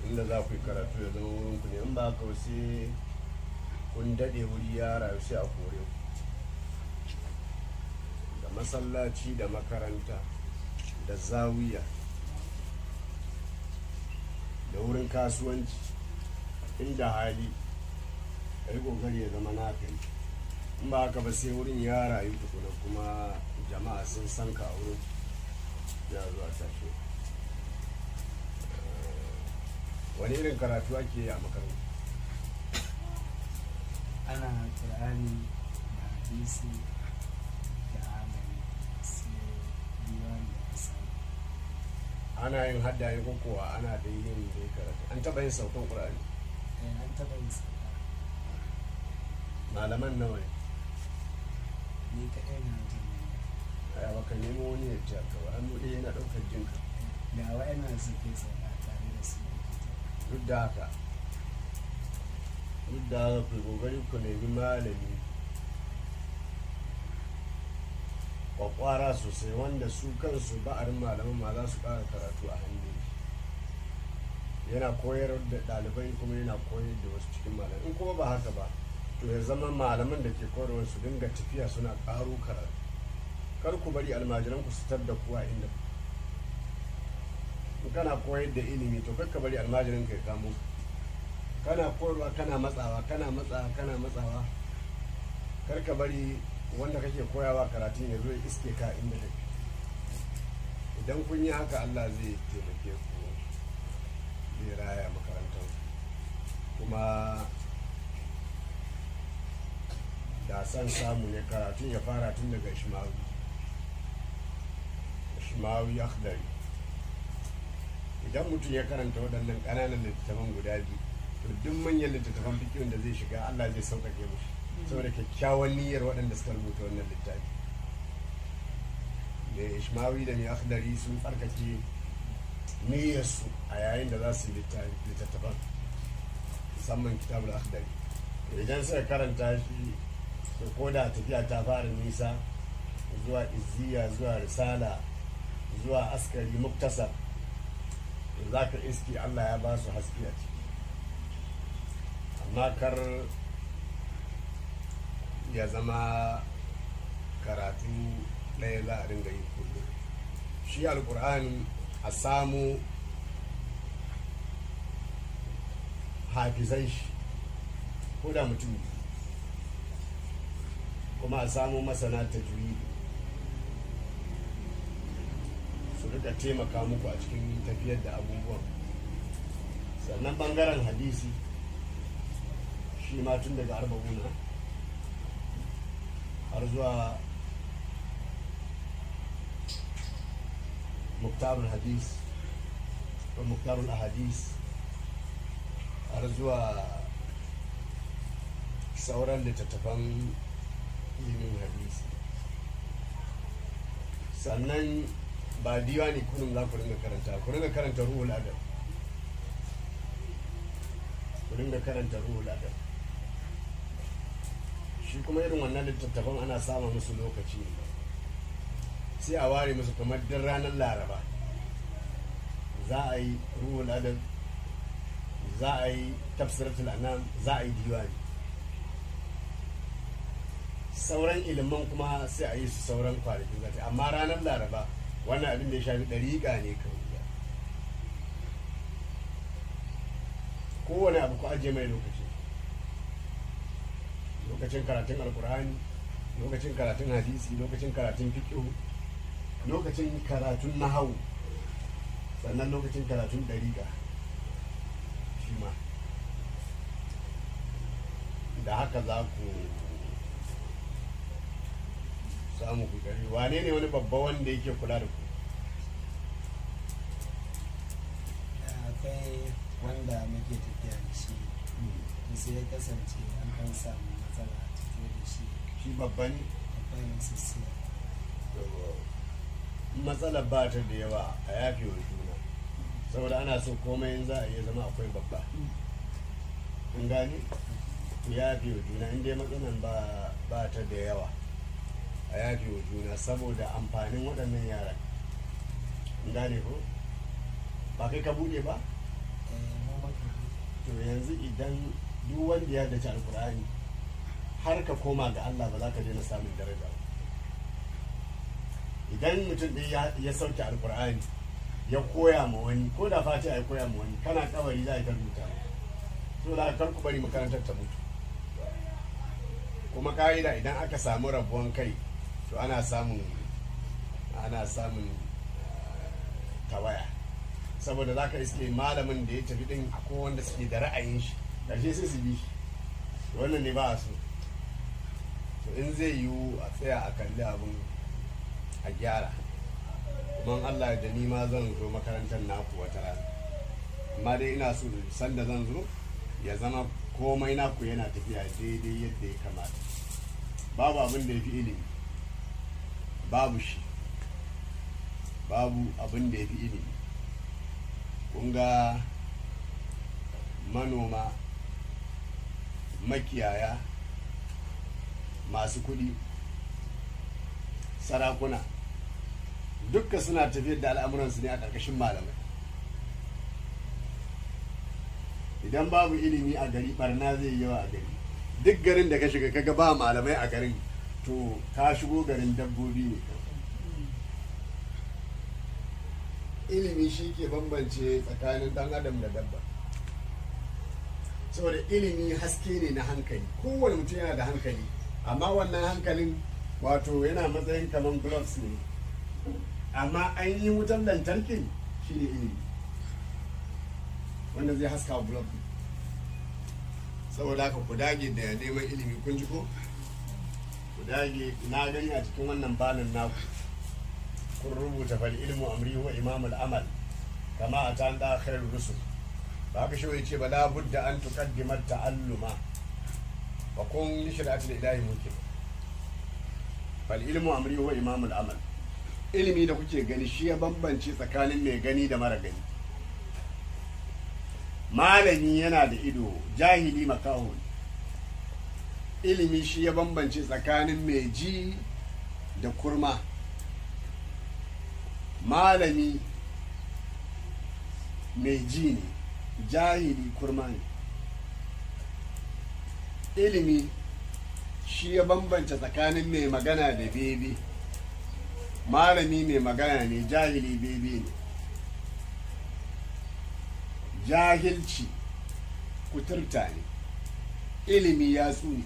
inda za ku yi karatu ya zama wurin ku ne in ba ka sai kun daɗe wuri ya rayu sai a kore ku da masallaci da makaranta da zawiya da wurin kasuwanci inda hali ka yi ƙoƙari ya zama naka ne in ba haka ba sai wurin ya rayu tukuna kuma jama'a sun san ka a wurin ya zuwa tashi wani irin karatu ake yi a makaranta ana ƙur'ani da hadisi da amari sai diwan da asali ana yin haddaye ko kuwa ana da yin da ya karatu an taɓa yin saukan ƙur'ani eh an taɓa yin sauka malaman nawa ne ni kaɗai na jin a yawa ka nemo wani ya ce ka ba hannu ɗaya yana ɗaukar jinka da wa'annan suke sauka tare da su duk da haka duk da haka ku kokari ku nemi malami kwakwara sosai wanda su kansu ba'arin malaman ma za su ƙara karatu a hannun shi yana koyar da ɗalibai kuma yana koyar da wasu cikin malamai in kuma ba haka ba to ya zama malaman da ke koyarwa su dinga tafiya suna ƙaro karatu kar ku bari almajiran ku su tar da kuwa inda in kana koyar da ilimi to kar ka bari almajirin ka ya kamo ka. kana koyarwa kana matsawa kana matsawa kana matsawa kar ka bari wanda kake koyawa karatun ya zo ya iske ka inda kake idan kun yi haka Allah zai taimake ku zai raya makarantar kuma da san samu ne karatun ya fara tun daga shimawi shimawi akhdari idan mutum ya karanta waɗannan ƙananan littattafan guda biyu to duk manyan littattafan fikihun da zai shiga Allah zai sauƙaƙe mushi saboda kyakkyawan niyyar waɗanda suka rubuta wannan littafi da ishmawi da mai akhdari sun tsarkake niyyarsu a yayin da za su yi littattafan musamman kitabul akhdari idan suka karanta shi to ko da tafiya ta fara nisa zuwa izziya zuwa risala zuwa askari muktasar za ka iski Allah ya ba su haske a ciki amma kar ya zama karatu ɗaya za a ringa yi kullum shi alkur'ani a samu hafizai shi ko da mutum biyu. kuma a samu masana ta su rika taimaka muku a cikin tafiyar da abubuwan sannan bangaren hadisi shi ma tun daga arba'una har zuwa muktarul hadis ko muktarul ahadis har zuwa sauran littattafan ilimin hadisi sannan ba diwani kunun za ku ringa karanta ku ringa karanta ruhul adab ku ringa karanta ruhul adab shi kuma irin wannan littattafan ana samun musu lokaci sai a ware musu kamar din ranar laraba za a yi ruhul adab za a yi tafsiratul anam za a yi diwani sauran ilimin kuma sai a yi su sauran kwanakin zata amma ranar laraba wannan abin da ya shafi ɗariƙa ne kawai kowane abu ku ajiye mai lokaci lokacin karatun alkur'ani lokacin karatun hadisi lokacin karatun fiƙihu lokacin karatun nahawu sannan lokacin karatun ɗariƙa shi ma da haka za ku samu ku gari wane ne wani babba wanda yake kula da ku akwai wanda muke tafiya da shi da sai ya kasance an kan samu matsala a tafiya da shi shi babba ne akwai masu siya matsalar ba ta da yawa a yafe wa juna saboda ana so komai in za a iya zama akwai babba kun gane ku yafe wa juna in dai matsalar ba ba ta da yawa a yafe wa juna saboda amfanin waɗannan yaran kun gane ko ba kai ka buɗe ba eh, mu ma to yanzu idan duk wanda ya dace alkur'ani har ka koma ga Allah ba za ka daina samun daraja ba idan mutum ɗaya ya sauke alkur'ani ya koya ma wani ko da fati ya koya ma wani kana kabari za a ta rubuta to da kar ku bari makarantar ta mutu kuma ka'ida idan aka samu rabuwan kai to ana samun ana samun tawaya saboda za ka iske malamin da ya tafi din akwai wanda suke da ra'ayin shi ƙarshe sai su bi shi wannan ne ba a so to in zai yiwu a tsaya a kalli abin a gyara kuma allah da ni ma zan zo makarantar naku wata rana amma dai ina so sanda zan zo ya zama komai naku yana tafiya daidai yadda ya kamata babu abin da ya fi ilimi babu shi babu abin da ya fi ilimi kun ga manoma makiyaya masu kudi sarakuna dukka suna tafiyar da al'amuransu ne a ƙarƙashin malamai idan babu ilimi a gari barna zai yi yawa a gari duk garin da ka shiga kaga ba malamai a garin to ka shigo garin dabbobi ne ilimi shi ke bambance tsakanin dan adam da dabba saboda ilimi haske ne na hankali kowane mutum yana da hankali amma wannan hankalin wato yana matsayin kamar gloves ne amma ainihin wutan lantarkin shi ne ilimi wanda zai haska wa globe saboda haka ku dage da neman ilimi kun ji ko ku dage na gani a cikin wannan banin naku kun rubuta fal ilmu amri wa imamul amal kama a ta da khairur rusul ba haka shi ce ba la budda an tuqaddima ta'alluma wa kun li shari'atil ilahi mukim fal ilmu amri wa imamul amal ilimi da kuke gani shi ya bambance tsakanin mai gani da mara gani malami yana da ido jahili makaho ilimi shi ya bambance tsakanin mai ji da kurma malami mai ji ne jahili kurma ne ilimi shi ya bambance tsakanin mai magana da bebe malami mai magana ne jahili bebe ne jahilci kuturta ne ilimi ya ne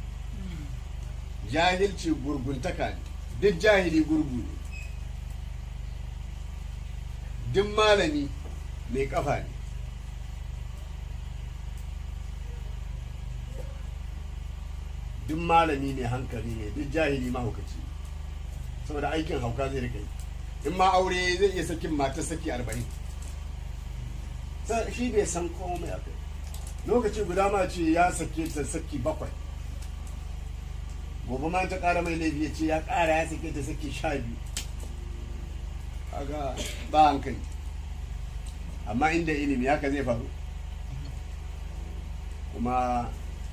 jahilci gurguntaka ne duk jahili gurgu ne duk malami mai kafa ne duk malami mai hankali ne duk jahili mahaukaci saboda aikin hauka zai rika yi in ma aure zai iya sakin mata saki arba'in shi bai san komai a kai lokaci guda ma ce ya sake ta saki bakwai gobe ma ta kara mai laifi ya ce ya kara ya sake ta saki sha biyu kaga ba hankali amma inda ilimi haka zai faru kuma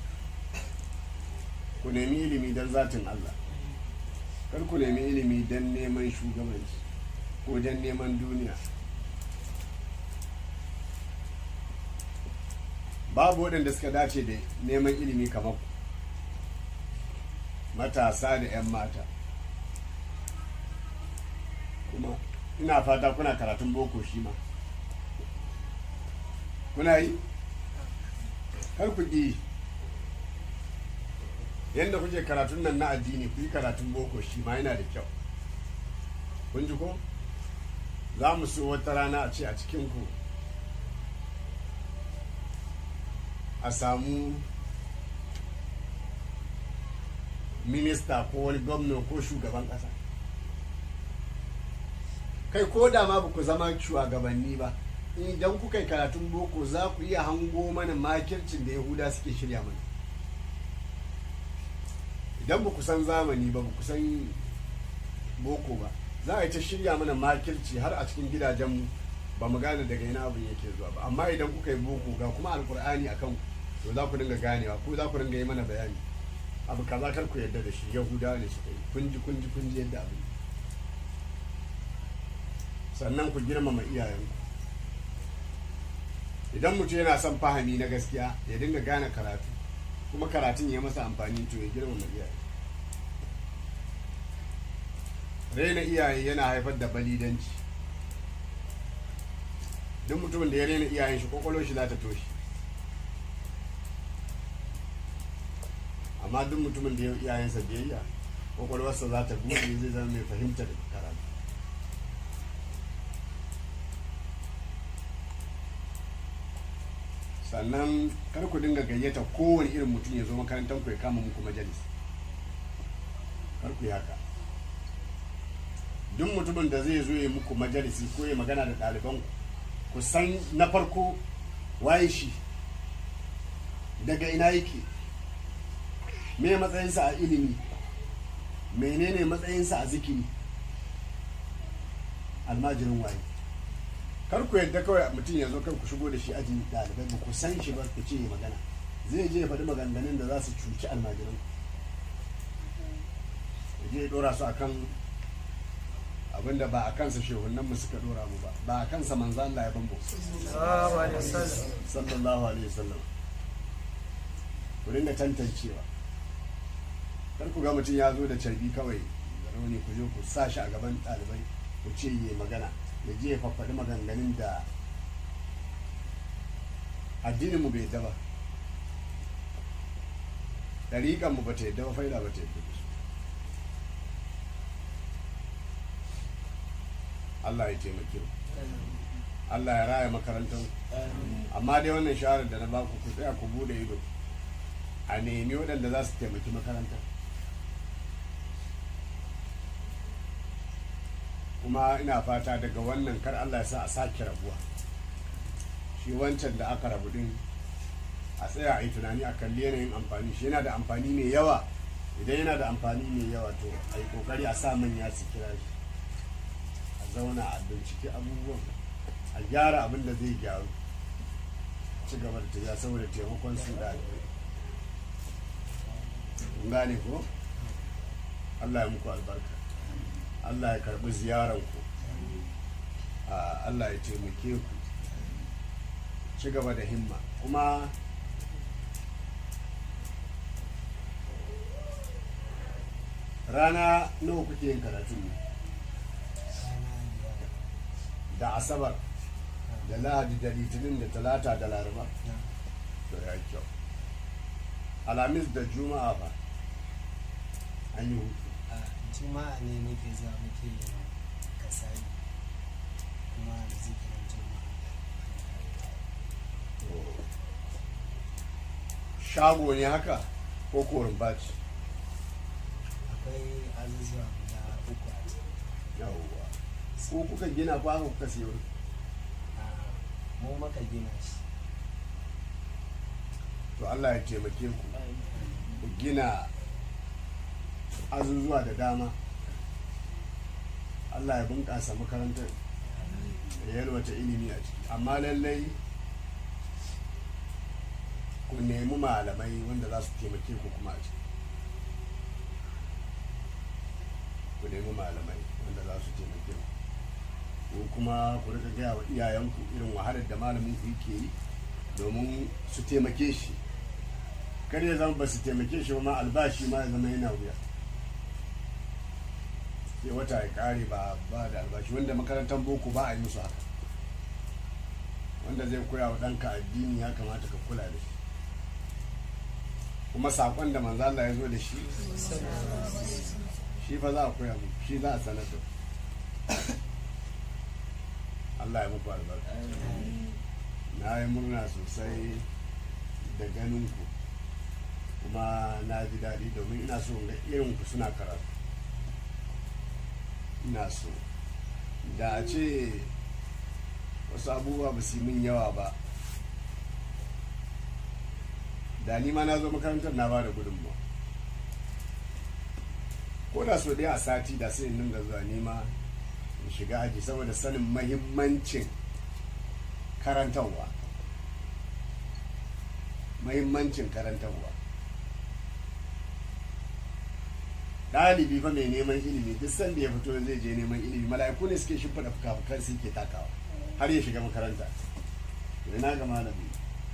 ku nemi ilimi don zatin Allah kar ku nemi ilimi don neman shugabanci ko don neman duniya babu waɗanda suka dace da neman ilimi kamar ku matasa da 'yan mata kuma ina fata kuna karatun boko shi ma kuna yi kar ku ƙi yadda kuke karatun nan na addini ku yi karatun boko shi ma yana da kyau kun ji ko za mu so wata rana a ce a cikinku a samu minista ko wani gwamna ko shugaban ƙasa kai ko da ma ba ku zama shugabanni ba idan kuka yi karatun boko za ku iya hango mana makircin da yahuda suke shirya mana idan ba ku san zamani ba ba ku san boko ba za a yi ta shirya mana makirci har a cikin gidajenmu ba mu gane daga ina abin yake zuwa ba amma idan kuka yi boko ga kuma alkur'ani akan to za ku dinga ganewa ko za ku dinga yi mana bayani abu kaza kar ku yarda da shi yahuda ne suka yi kunji kunji kunji yadda abin sannan ku girmama iyayenku idan mutum yana son fahimi na gaskiya ya dinga gane karatu kuma karatun ya masa amfani to ya girmama iyaye raina iyaye yana haifar da balidanci duk mutumin da ya raina iyayen shi kwakwalwar shi za ta toshe amma duk mutumin da ya yi iyayensa biyayya kwakwalwarsa za ta buɗe zai zama mai fahimtar karatu sannan kar ku dinga gayyata kowane irin mutum ya zo makarantar ku ya kama muku majalis kar ku yi haka duk mutumin da zai zo ya muku majalisi ko ya magana da ɗaliban ku san na farko waye shi daga ina yake me matsayinsa a ilimi menene matsayinsa a zikiri almajirin waye kar ku yadda kawai mutum ya zo kan ku shigo da shi ajin ɗalibai ba ku san shi ba ku ce ya magana zai je ya faɗi maganganun da za su cuci almajiran ya je ya ɗora su akan abinda ba a kansa shehunan mu suka ɗora mu ba ba a kansa manzo Allah ya bambo sallallahu alaihi wasallam ku dinga tantancewa kar ku ga mutum ya zo da carbi kawai da rauni ku je ku sa shi a gaban ɗalibai ku ce yi magana ya je ya faffaɗi maganganun da addinin mu bai yadda ba ɗariƙan mu ba ta yadda ba faida ba ta yadda ba Allah ya taimake mu Allah ya raya makarantar amma dai wannan shawarar da na baku ku tsaya ku bude ido a nemi waɗanda za su taimaki makarantar kuma ina fata daga wannan kar Allah ya sa a sake rabuwa shi wancan da aka rabu din a tsaya a yi tunani a kalli yanayin amfani shi yana da amfani mai yawa idan yana da amfani mai yawa to a yi kokari a sa manya su kira shi a zauna a binciki abubuwan a gyara abin da zai gyaru ci gaba da tafiya saboda taimakon su da gane ko Allah ya muku albarka Allah ya karbi ziyaranku Allah ya taimake ku ci gaba da himma kuma rana nawa kuke yin karatun ne da asabar da lahadi da litinin da talata da laraba to ya kyau alhamis da juma'a ba an yi hutu a juma'a ne nake zuwa muke yin kasai kuma da zikirin juma'a shago ne haka ko korin baci akwai azuzuwa guda uku a ciki yawwa ko kuka gina ko haka kuka siyo a mu maka gina shi to Allah ya taimake ku ku gina azuzuwa da dama Allah ya bunƙasa makarantar da yalwata ilimi a ciki amma lallai ku nemi malamai wanda za su taimake ku kuma a ciki ku nemi malamai wanda za su taimake ku ko kuma ku rika gaya wa iyayenku irin wahalar da malamin ku yake yi domin su taimake shi kar ya zama ba su taimake shi ba ma albashi ma ya zama yana wuya sai wata ya kare ba ba da albashi wanda makarantar boko ba a yi musu haka wanda zai koya wa ɗanka addini ya kamata ka kula da shi kuma saƙon da manzo Allah ya zo da shi shi fa za a koya mu shi za a sanar da Allah ya muku albarka na yi murna sosai da ganin ku kuma na ji daɗi domin ina so ga irin ku suna karatu ina so da a ce wasu abubuwa ba su yi min yawa ba da ni ma na zo makarantar na ba da gudunmawa ko da so ɗaya a sati da sai in dinga zuwa nema in shiga aji saboda sanin mahimmancin karantarwa mahimmancin karantarwa ɗalibi fa mai neman ilimi duk sanda ya fito zai je neman ilimi mala'iku ne suke shimfiɗa fuka-fukan su ke takawa har ya shiga makaranta ina ga malami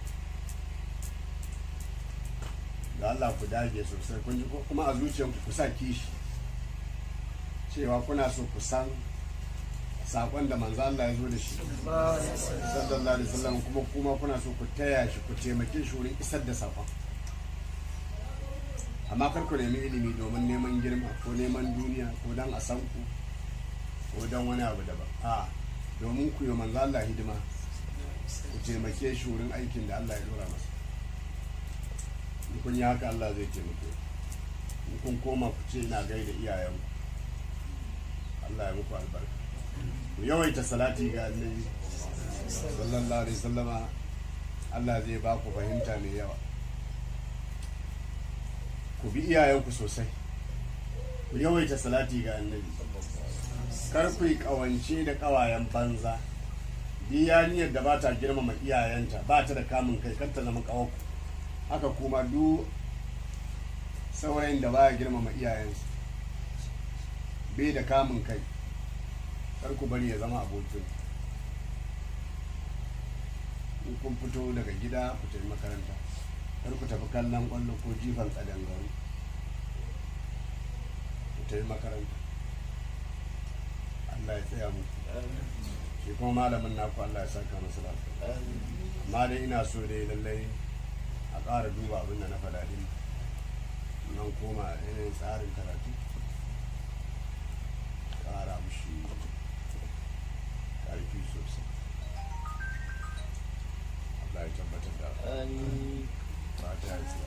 da Allah ku dage sosai kun ji ko kuma a zuciyarku ku sa kishi cewa kuna so ku san sakon da manzo Allah ya zo da shi sallallahu alaihi wasallam kuma kuma kuna so ku taya shi ku taimake shi wurin isar da sakon amma kar ku nemi ilimi domin neman girma ko neman duniya ko dan a san ku ko dan wani abu daban a domin ku yi manzo Allah hidima ku taimake shi wurin aikin da Allah ya dora masa in kun yi haka Allah zai taimake in kun koma ku ce ina gaida iyayenku Allah ya muku albarka ku yawaita salati ga annabi sallallahu alaihi sallama Allah zai ba ku fahimta mai yawa ku bi iyayenku sosai ku yawaita salati ga annabi kar ku yi kawance da kawayen banza diyaniyar da ba ta girmama iyayenta ba ta da kamun kai kar ta zama kawaku haka kuma duk saurayin da baya girmama iyayensa bai da kamun kai kar ku bari ya zama abokin in kun fito daga gida ku tafi makaranta kar ku tafi kallon kwallo ko jifan kadangaru ku tafi makaranta Allah ya tsaya muku shi kuma malamin naku Allah ya saka masa lafiya amma dai ina so dai lallai a ƙara duba abin da na faɗa din nan koma yanayin tsarin karatu ƙara mushi ƙarfi sosai Allah ya tabbatar da fata ya tsira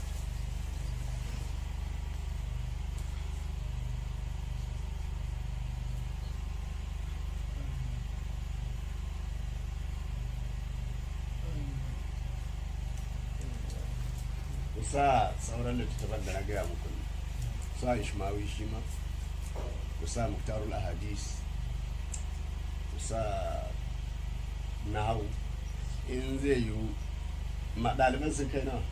sa sauran littattafan da na gaya muku ne sa ishmawi shi ma ku sa muktarul ahadis ku sa nahu in zai yiwu ma ɗaliban sun kai nawa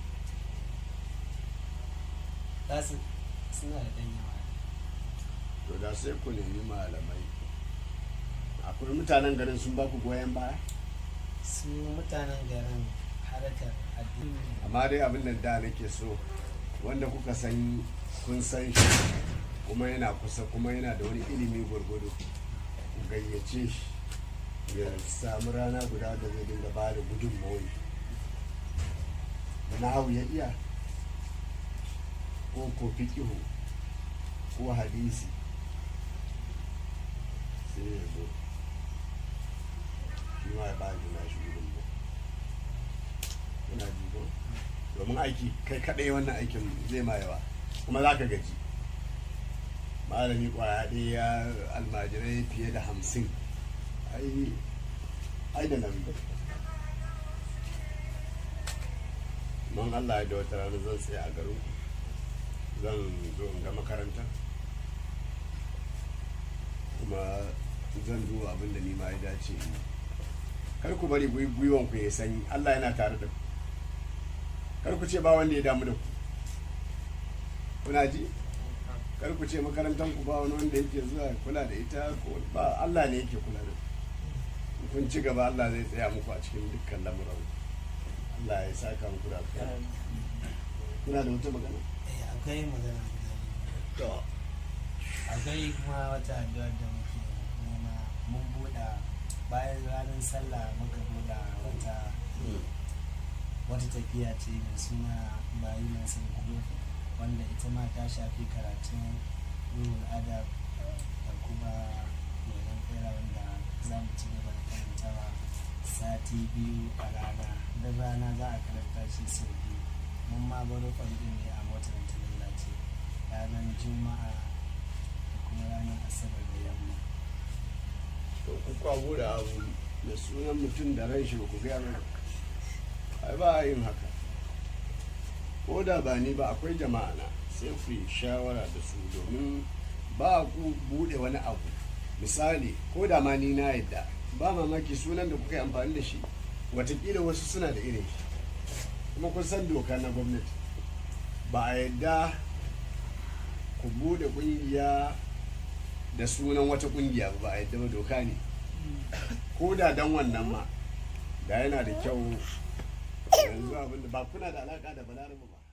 za su suna da ɗan yawa to da sai ku nemi malamai akwai mutanen garin sun ba ku goyon baya su mutanen garin harkar addini amma dai abin da da nake so wanda kuka san kun san shi kuma yana kusa kuma yana da wani ilimi gwargwado ku gayyace shi ya samu rana guda da zai dinga ba da gudunmawai na hau ya iya ko ko fikihu ko hadisi sai ya zo shi ma ya ba da nashi gudunmawa kuna ji ko domin aiki kai kadai wannan aikin zai ma yawa kuma za ka gaji malami kwaya ɗaya ya almajirai fiye da hamsin ai ai da nan man allah ya da wata rana zan tsaye a garin zan zo in ga makaranta kuma zan duba abin da ni ma ya dace in yi. kar ku bari gwiwon ku ya sanyi allah yana tare da ku kar ku ce ba wanda ya damu da ku kuna ji kar ku ce makarantar ku ba wani wanda yake zuwa kula da ita ko ba Allah ne yake kula da ku kun ci gaba Allah zai tsaya muku a cikin dukkan lamuran ku. Allah ya saka muku da alkhairi kuna da wata magana Eh, akwai magana guda biyu. to akwai kuma wata addu'ar da muke nema mun buɗa bayan ranar sallah muka buɗa wata wata tafiya ce mai suna bayi mai sun gudu wanda ita ma ta shafi karatun ruhul adab da kuma goyon kera wanda za mu ci gaba da karantawa sati biyu a rana don rana za a karanta shi sau biyu mun ma baro ɗin ne a motar ta lalace ranar juma'a da kuma ranar asabar da yamma to ku kwabo da abu da sunan mutum da ran shi ba ku gaya mana ai ba a yin haka ko da ba ni ba akwai jama'a na sai ku yi shawara da su domin ba ku bude wani abu misali ko da ma ni na yadda ba mamaki sunan da kuka yi amfani da shi watakila wasu suna da irin shi kuma kun san doka na gwamnati ba a yadda ku bude kungiya da sunan wata kungiya ba a yadda ba doka ne ko da dan wannan ma da yana da kyau yanzu abinda ba kuna da alaka da balarabe ba